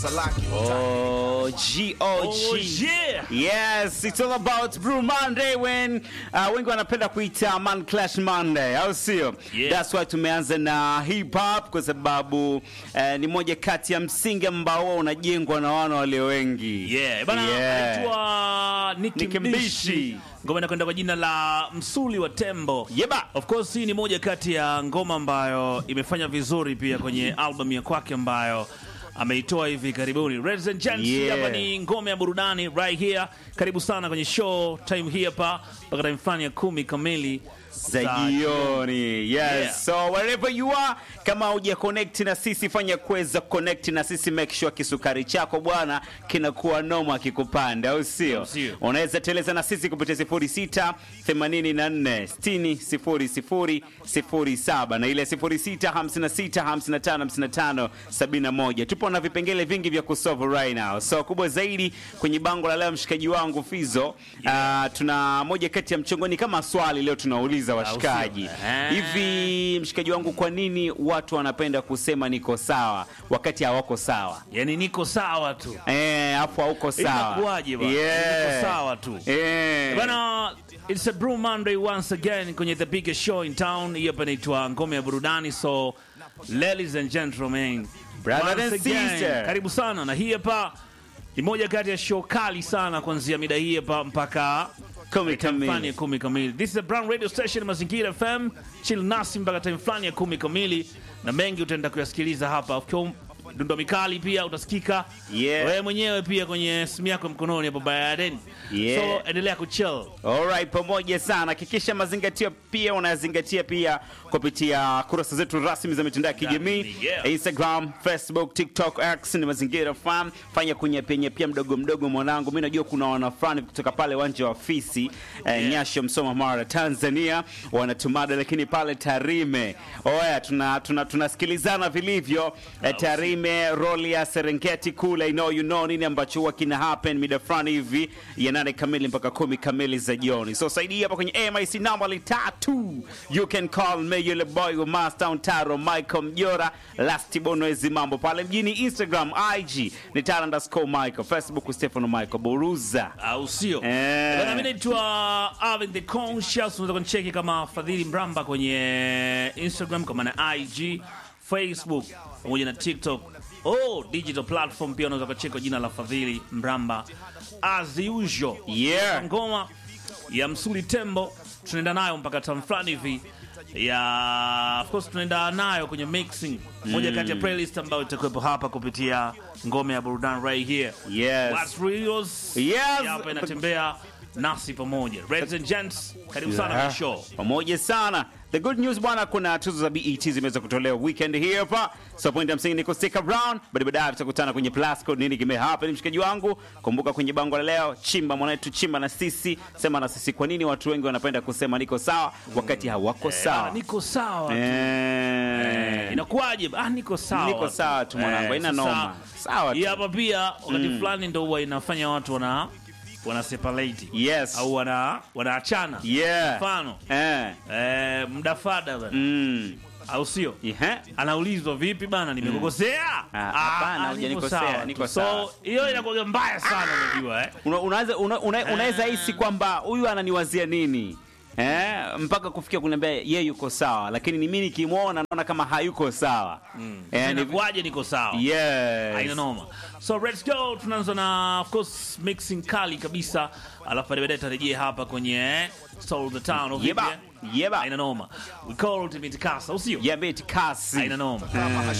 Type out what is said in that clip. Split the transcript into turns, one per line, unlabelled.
Oh, G-O-G.
Oh, yeah.
Yes, it's all about Brew Monday when uh, wengi wanapenda kuita Man Clash Monday, au sio?
Yeah.
That's why tumeanza na hip hop kwa sababu uh, ni moja kati ya msingi ambao huwa unajengwa na wana walio wengi.
Yeah, bana
Yeah.
anaitwa Nicki
Nicki
Mbishi.
Mbishi.
Ngoma inakwenda kwa jina la Msuli wa Tembo.
Yeba.
Of course hii ni moja kati ya ngoma ambayo imefanya vizuri pia kwenye album ya kwake ambayo ameitoa hivi karibuni. Ladies and gents,
Yeah.
hapa ni ngome ya burudani right here. Karibu sana kwenye show time hii hapa mpaka time fulani ya kumi kamili
za jioni yes
Yeah.
so wherever you are kama huja connect na sisi fanya kuweza connect na sisi make sure kisukari chako bwana kinakuwa noma kikupanda au sio
Sio.
unaweza teleza na sisi kupitia 06 84 60 00 07 na ile 06 56 55 55 71 tupo na vipengele vingi vya kusolve right now so kubwa zaidi kwenye bango la leo mshikaji wangu Fizo ah, tuna moja kati ya mchongoni kama swali leo tunauliza washikaji
Eh.
hivi mshikaji wangu kwa nini watu wanapenda kusema niko sawa wakati hawako sawa
Yani niko sawa tu.
eh afu hauko sawa
Inakuwaje bwana? Niko sawa tu.
eh
Bana, it's a Brew Monday once again kwenye the biggest show in town. Hii hapa inaitwa ngome ya burudani. So ladies and gentlemen,
Brother
once
and
again,
sister.
karibu sana, na hii hapa ni moja kati ya show kali sana kuanzia mida hii hapa mpaka
Kumi
time fulani ya
kamili.
kumi kamili. This is a Brown Radio Station Mazingira FM. Chill nasi mpaka time fulani ya kumi kamili, na mengi utaenda kuyasikiliza hapa. Of course, dundo mikali pia utasikika
Yeah.
wewe mwenyewe pia kwenye simu yako mkononi hapo baadaye.
Yeah.
So endelea kuchill.
Alright, pamoja sana. Hakikisha mazingatio pia unazingatia pia kupitia kurasa zetu rasmi za mitandao ya kijamii
Yeah.
Instagram, Facebook, TikTok, X ni mazingira farm. Fanya kunyepenya pia mdogo mdogo mwanangu. Mimi najua kuna wana fulani kutoka pale uwanja wa Fisi eh, Nyasho, Msoma, Mara, Tanzania wanatumada, lakini pale Tarime oya, tuna tuna tunasikilizana vilivyo eh, Tarime, roli ya Serengeti kule, I know you know nini ambacho huwa kina happen mida fulani hivi ya nane kamili mpaka kumi kamili za jioni. So saidia hapa kwenye MIC namba ni tatu, you can call me yule boy wa Mastown Taro Michael Mjora last bonwezi mambo pale mjini Instagram, IG ni Taro underscore Michael, Facebook Stefano Michael Boruza.
au sio?
Eh.
Bwana, mimi naitwa Alvin the Conscious. Unaweza kunicheki kama Fadhili Mramba kwenye Instagram kama na IG, Facebook pamoja na TikTok. Oh, digital platform pia unaweza kucheki kwa jina la Fadhili Mramba as usual.
Yeah.
Ngoma ya Msuli Tembo tunaenda nayo mpaka tam fulani hivi ya of course tunaenda nayo kwenye mixing moja kati ya playlist ambayo itakuwepo hapa kupitia ngome ya burudani right here
Yes.
What's Reels
Yes.
hapa inatembea nasi pamoja. Ladies and gents, karibu sana kwenye show.
pamoja sana the good news bwana kuna tuzo za bet zimeweza kutolewa weekend hii hapa so point ya msingi ni kustick around but baadaye tutakutana kwenye plus code nini kimehappen mshikaji wangu kumbuka kwenye bango la leo chimba mwanetu chimba na sisi sema na sisi kwa nini watu wengi wanapenda kusema niko sawa wakati hawako
Ah,
sawa
niko sawa.
Eh.
Inakuwaje? Ah, niko sawa.
Niko sawa tu mwanangu, haina
sasa,
noma. Sawa tu.
Hii hapa pia wakati fulani ndo huwa inafanya watu wana wana separate.
Yes.
Au wana wanaachana.
Yeah.
Mfano,
Eh.
eh, mdafada bana.
Mm.
Au sio?
Yeah.
Anaulizwa vipi bana, nimekukosea?
Ah, hapana,
ah,
hujanikosea,
niko sawa
niko
tu.
sawa.
So hiyo inakuwa mbaya sana unajua eh.
Una- unaweza una, una, unaweza hisi kwamba huyu ananiwazia nini eh, mpaka kufikia kuniambia ye yuko sawa, lakini ni mimi nikimwona naona kama hayuko sawa eh, ni,
Inakuwaje niko sawa?
yes.
Haina noma. So let's go. Tunaanza na of course mixing kali kabisa, alafu baadaye tarejea hapa kwenye Soul the Town of
Yeba,
Libya.
yeba.
Haina noma. We call ultimate kasa, usio?
Yeah, bit kasi.
Haina noma.
Eh.